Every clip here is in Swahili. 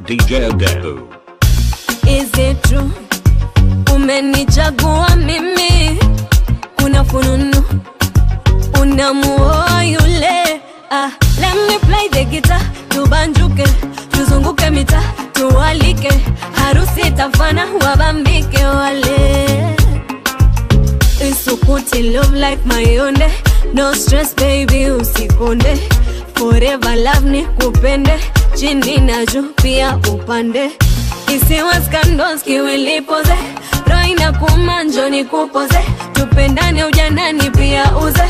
DJ Dehu. Is it true? Umenichagua mimi, kuna fununu unamuoa yule. Ah, let me play the guitar, tubanjuke, tuzunguke mita, tuwalike, harusi tafana, wabambike wale isukuti love like mayonde no stress baby usikonde forever love ni kupende chini na juu pia upande isiwa scandals kiwilipoze roho inakuuma njoo nikupoze tupendane ujanani pia uze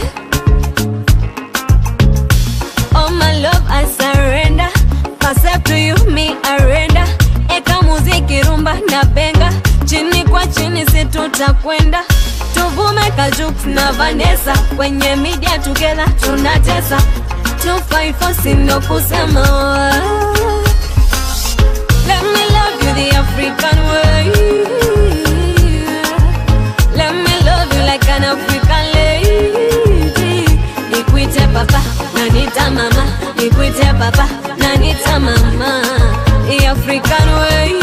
Oh my love I surrender Accept to you me arenda Eka muziki rumba na benga Chini kwa chini si tutakwenda Tuvume Kajux na Vanessa Kwenye media together tunatesa 254 sino kusema Let me love you the African way Let me love you like an African lady Nikuite papa na nita mama Nikuite papa na nita mama The African way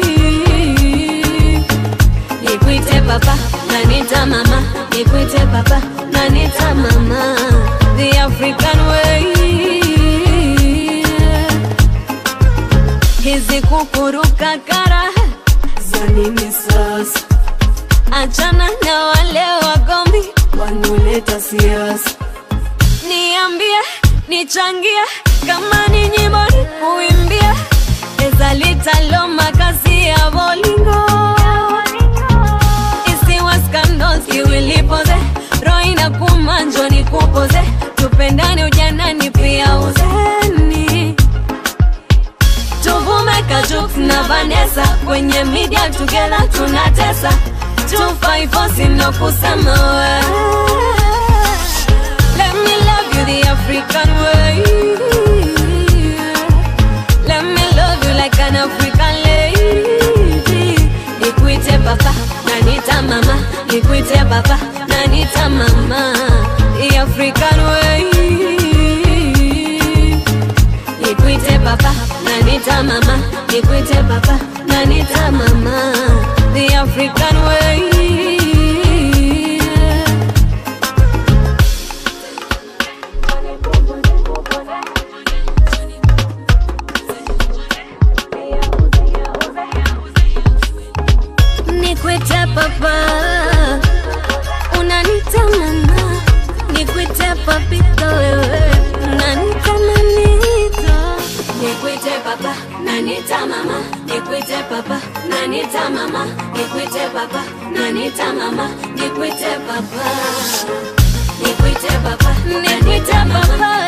Nikuite papa na nita mama Nikuite papa na nita mama The African way Hizi kukuruka kara za nini sasa? Achana na wale wagombi wanoleta siasa. Niambie, nichangie kama ni nyimbo ni kuimbia, eza litalo makazi ya bolingo isiwa scandals kiwilipoze, roho inakuuma njoo nikupoze, tupendane ujanani pia uzeni tuvume Kajux na Vanessa kwenye media together tunatesa 254 sino kusema we Let me love you the African way Let me love you like an African lady Nikuite papa na nita mama Nikuite papa na nita mama The African way Nikuite papa na nita mama Nikuite papa na nita mama The African way Nikuite papa Unanita mama Nikuite papito wewe Unanita manito Nikuite papa Nanita mama Nikuite papa Nanita mama Nikuite papa Nanita mama Nikuite papa Nikuite papa Nikuite papa